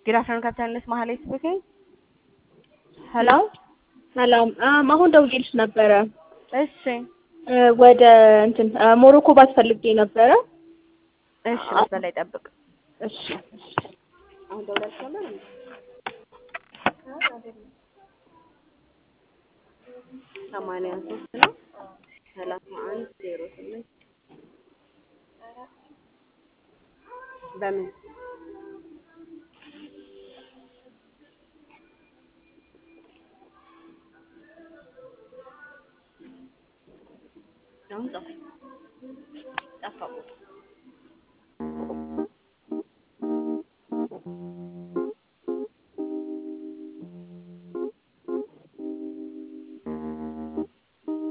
Good afternoon, Captain Miss Mahali speaking. ሄሎ ሰላም አም አሁን ደውዬልሽ ነበረ እሺ እ ወደ እንትን እ ሞሮኮ ባስፈልጌ ነበረ። እሺ መስመር ላይ ጠብቅ። እሺ እሺ። አሁን ደውለሽ ነበር እንዴ? ሰማንያ ሶስት ነው ሰላሳ አንድ ዜሮ ስምንት በምን አሁን ጠፋ ጠፋ ቦታ